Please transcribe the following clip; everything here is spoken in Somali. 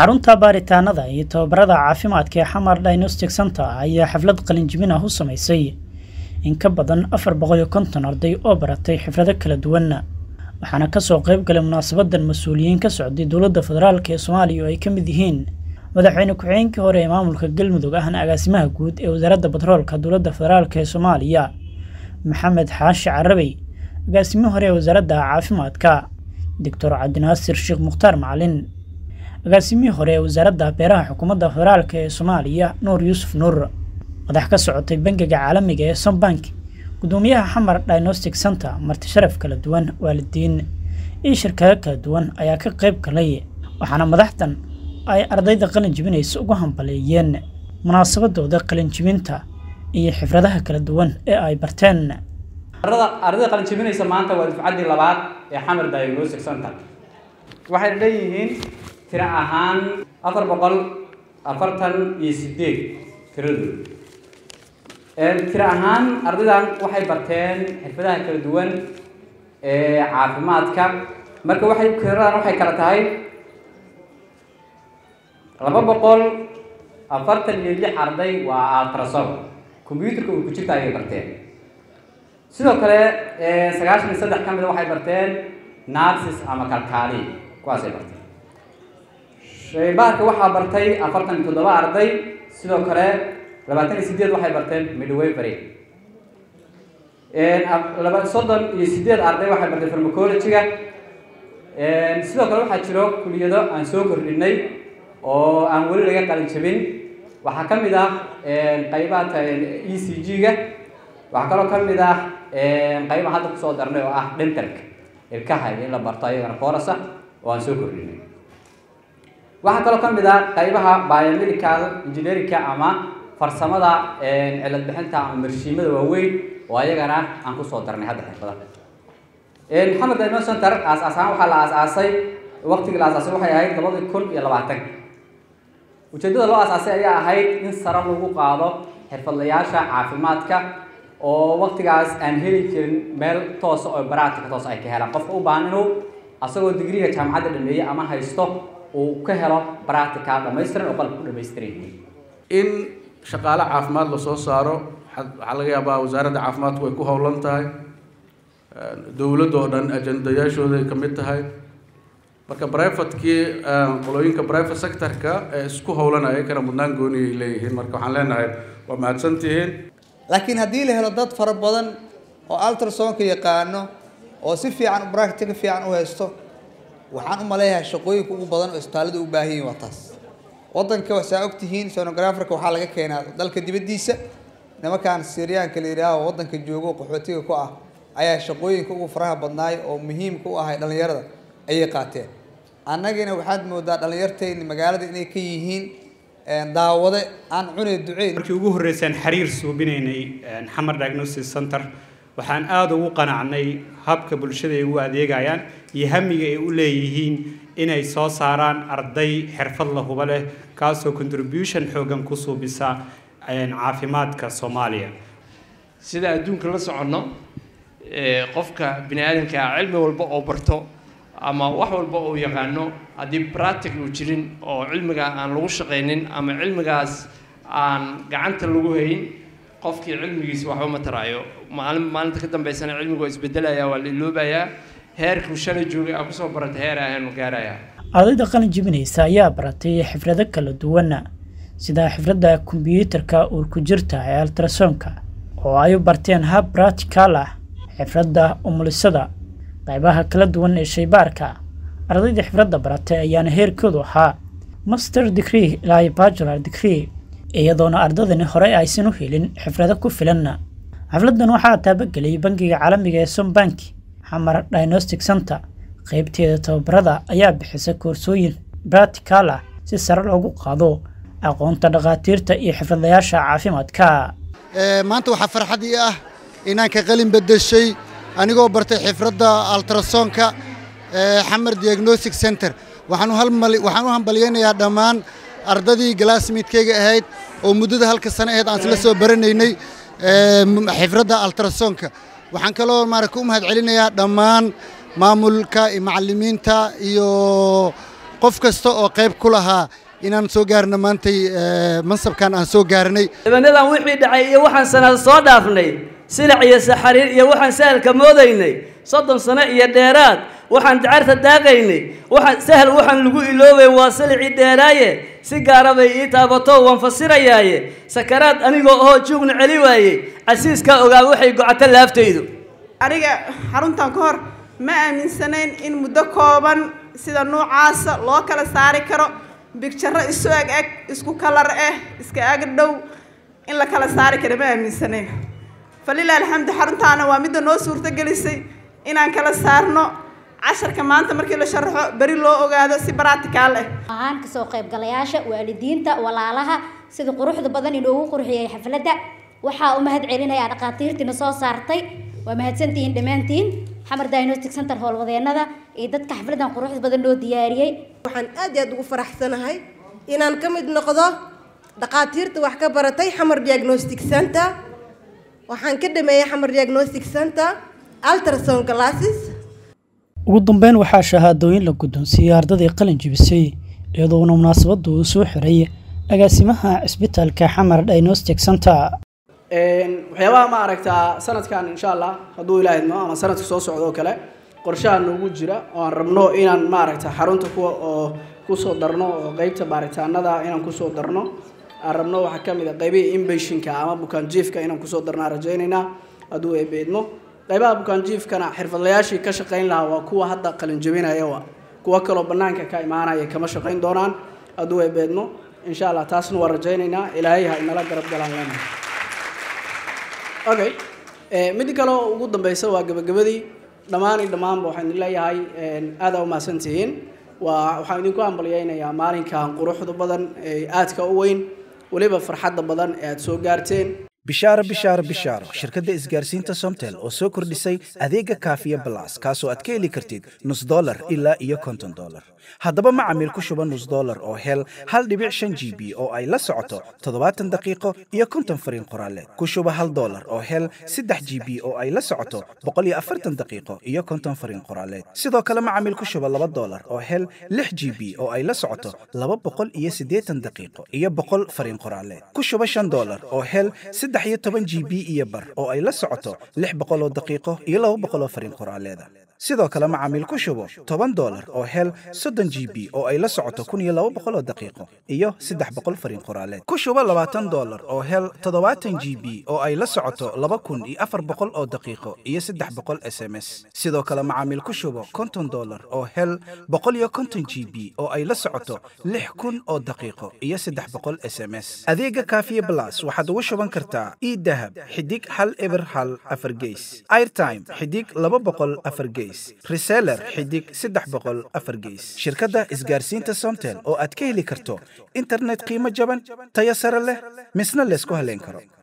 xarunta baaritaanada iyo tababarada caafimaadka ee xamar diagnostic center ayaa xaflad qalinjibin ah u samaysay in ka badan afar boqol iyo konton arday oo baratay xifrado kala duwan waxaana kasoo qayb galay munaasabadan mas-uuliyiin ka socday dowladda federaalk ee soomaaliya oo ay ka mid yihiin madaxweyne ku-xigeenkii hore ee maamulka galmudug ahna agaasimaha guud ee wasaaradda batroolka dowladda federaalk ee soomaaliya maxamed xaashi carabey agaasimihii hore ee wasaaradda caafimaadka doctor cabdinaasir sheekh mukhtaar macalin agaasimihii hore ee wasaaradda beeraha xukuumadda federaalk ee soomaaliya nuur yuusuf nuur madax ka socotay bangiga caalamiga ee sombank gudoomiyaha xamar diagnostic center marti sharaf kala duwan waalidiin iyo shirkado kala duwan ayaa ka qayb galay waxaana madaxdan ay ardayda qalin jibinaysa ugu hambaleeyeen munaasabadooda qalin jibinta iyo xifradaha kala duwan ee ay barteen ardayda qalin jibinaysa maanta waa dufcaddii labaad ee xamar diagnostic center waxay leeyihiin tiro ahaan afar boqol afartan iyo sideed tiradooda tiro ahaan ardaydan waxay barteen xirfadaha kala duwan ee caafimaadka marka waxay tiradan waxay kala tahay laba boqol afartan iyo lix arday waa altrasom combyuterka uu ku jirta ayay barteen sidoo kale sagaashan iyo saddex ka mida waxay barteen narsis ama kalkaali kuwaasay barteen shaybaarka waxaa bartay afartan iyo toddoba arday sidoo kale labaatan iyo sideed waxay barteen midwavery laba soddon iyo sideed arday waxay barteen farmacologyga sidoo kale waxaa jiro kuliyado aan soo kordhinay oo aan weli laga qalin jabin waxaa ka mid ah qaybaha e c g-ga waxaa kaloo ka mid ah qayba hadda kusoo darnay oo ah dentalka ilkaha in la barto ayagana koorasa oo aan soo kordhinay waxaa kaloo ka mid ah qaybaha biomedical engineerinka ama farsamada cilad bixinta ama marshiimada waaweyn oo ayagana aan kusoo darnay hadda xirfada maxamed diagnos center aas-aasaan waxaa la aas-aasay waqtigii la aas-aasay waxay ahayd labadii kun iyo labaatan ujeeddada loo aas-aasay ayaa ahayd in sare lagu qaado xirfadlayaasha caafimaadka oo waqtigaas aan heli jirin meel toosa oo baraatika toos ay ka helaan qofka u baahan inuu asagoo digriga jaamacadda dhameeyey ama haysto uu ka helo baraatika dhamaystiran oo qalabka ku dhamaystiran yihiin in shaqaale caafimaad lasoo saaro waxaa laga yaabaa wasaaradda caafimaadku way ku howlan tahay dowladda oo dhan ajandayaashooda ay ka mid tahay marka brivatekii qolooyinka private sectorka ee isku howlanaya kana mudnaan gooniyay leeyihiin marka waxaan leenahay waa mahadsantihiin laakiin haddii la helo dad fara badan oo altrasonka yaqaano oo si fiican bractica fiican u haysto waxaan u maleeyahay shaqooyinka ugu badan oo isbitaallada u baahan yihin waa taas waddanka waxsaa ogtihiin sonograferka waxaa laga keenaa dalka dibaddiisa nimankaan siryaanka la yidhaaho waddanka joogo qaxootiga ku ah ayaa shaqooyinka ugu faraha badnaay oo muhiimka u ahay dhallinyarada ayay qaateen annagina waxaad moodaa dhallinyartayni magaalada inay ka yihiin daawade aan cunay duceyn markii ugu horreysaan xiriir suubinaynay xamar diagnosis center waxaan aada ugu qanacnay habka bulshada ay ugu adeegayaan iyo hamiga ay u leeyihiin inay soo saaraan arday xirfad la huba leh kaasoo contribution xoogan ku suubisa caafimaadka soomaaliya sida adduunka la soconno qofka bini aadamka ah cilmi walba oo barto ama wax walba uu yaqaano haddii practic uu jirin oo cilmiga aan lagu shaqaynin ama cilmigaas aan gacanta lagu hayn qofkii cilmigiisa waxba ma taraayo maalin maalinta ka dambeysana cilmigu waa isbedelaya waa la iloobayaa heerkuu shalay joogay aa kusoo barata heer ahaanu gaarayaa ardayda qalin jibinaysa ayaa baratay xifrado kala duwan sida xifradda kombiyuutarka uurku jirta ee altrasonka oo ay u barteen hab bratical ah xifradda umulisada qaybaha kala duwan ee shaybaarka ardayda xifradda baratay ayaana heerkoodu ahaa master degree ilaa bajular degree iyadoona ardadani horey aysan u helin xifrado ku filan xafladan waxaa taabageliyay bangiga caalamiga ee sombank xamar diagnostic center qaybteeda tababarada ayaa bixisa koorsooyin bratical ah si sare loogu qaado aqoonta dhakhaatiirta iyo xifradlayaasha caafimaadka maanta waxaa farxad ii ah inaan ka qalin bedeshay anigoo bartay xifradda altrasonka xamar diagnostic center waxaan u hambalyaynayaa dhammaan ardadii galaasmiidkayga ahayd oo muddada halka sano ahayd aan isla soo baranaynay xifradda altrasonka waxaan kaloo maaragta u mahad celinayaa dhammaan maamulka iyo macallimiinta iyo qof kasta oo qayb ku lahaa inaan soo gaarno maantay mansabkan aan soo gaarnay dabanadan wixii dhacay iyo waxaan sanad soo dhaafnay silac iyo saxariir iyo waxaan sahalka moodaynay soddon sano iyo dheeraad waxaan dacarta daaqaynay waxaan sahal waxaan lagu iloobay waa silicii dheeraaye si gaara bay ii taabato waan fasirayaaye sakaraad anigoo ahoo juugna celi waayey casiiskaa ogaa waxay gocato laaftaydu aniga xaruntan ka hor ma aaminsanayn in muddo kooban sida nuucaasa loo kala saari karo bigjaro isu eg eg isku kalar ah iska ag dhow in la kala saari karo ma aaminsanayn falilah alxamdu xaruntaana waa midda noo suurtogelisay inaan kala saarno casharka maanta markii la sharaxo beri loo ogaado si baraticaal ah ahaan kasoo qaybgalayaasha waalidiinta walaalaha sida quruxda badan inoogu qurxiyey xafladda waxaa u mahad celinayaa dhakhaatiirtiina soo saartay waa mahadsantihiin dhammaantiin xamar diagnostic center howlwadeenada iyo dadka xafladan quruxda badan loo diyaariyey waxaan aad iyo aad ugu faraxsanahay inaan ka mid noqdo dhakhaatiirta wax ka baratay xamar diagnostic center waxaan ka dhameeyey xamar diagnostic center ultrasound classes ugu dambeyn waxaa shahaadooyin la guddoonsiiyey ardadii qalin jibisay iyadoona munaasabaddu uu soo xiray agaasimaha cisbitaalka xamar diagnostic center waxyaabaha ma aragtaa sanadkan insha allah hadduu ilaahidmo ama sanadka soo socdo oo kale qorshaha noogu jira oo aan rabno inaan ma aragta xarunta kuwa oo kusoo darno oo qeybta baaritaanada inaan kusoo darno aan rabno waxaa ka mid a qaybihii inbashinka ama bukaanjiifka inaan kusoo darno aan rajaynaynaa hadduu eebeedmo qaybaha bukaanjiifkana xirfadlayaashii ka shaqayn lahaa waa kuwa hadda qalinjabinaya wa kuwa kaloo bannaanka ka imaanaya kama shaqayn doonaan hadduu eebeedmo insha allah taasna waa rajaynaynaa ilaahay ha inala garab galaan lena okay mid kale oo ugu dambeysa waa gabagabadii dhammaan iyo dhammaanba waxaan idin leeyahay aada u mahadsantihiin waa waxaan idinku hambalyaynayaa maalinkan quruxda badan ee aadka u weyn weliba farxadda badan ee aad soo gaarteen bishaaro bishaaro bishaaro shirkadda isgaarsiinta somtel oo soo kordhisay adeega kaafiya balas kaasoo aad ka heli kartid nus dolar ilaa iyo konton dolar haddaba macamiil ku shuba nus dolar oo hel hal dhibic shan g b oo ay la socoto toddobaatan daqiiqo iyo konton fariin qoraaleed ku shuba hal dolar oo hel saddex g b oo ay la socoto boqol iyo afartan daqiiqo iyo konton fariin qoraaleed sidoo kale macamiil ku shuba laba dolar oo hel lix g b oo ay la socoto laba boqol iyo siddeetan daqiiqo iyo boqol fariin qoraaleed ku shuba shan dolar oo hel saddex iyo toban g b iyo bar oo ay la socoto lix boqol oo daqiiqo iyo laba boqol oo fariin qoraaleeda sidoo kale macaamiil ku shubo toban dolar oo hel soddon g b oo ay la socoto kun iyo laba boqol oo daqiiqo iyo saddex boqol fariin qoraaleed ku shubo labaatan dolar oo hel toddobaatan g b oo ay la socoto laba kun iyo afar boqol oo daqiiqo iyo saddex boqol s m s sidoo kale macaamiil ku shubo konton dolar oo hel boqol iyo konton g b oo ay la socoto lix kun oo daqiiqo iyo saddex boqol s m s adeega kaafiye blas waxaad ugu shuban kartaa idahab xidig hal eber hal afar geys airtime xidig laba boqol afar geys reseller xidig saddex boqol afar geys shirkadda isgaarsiinta somtel oo aad ka heli karto internet qiimo jaban tayo sare leh misna laysku haleyn karo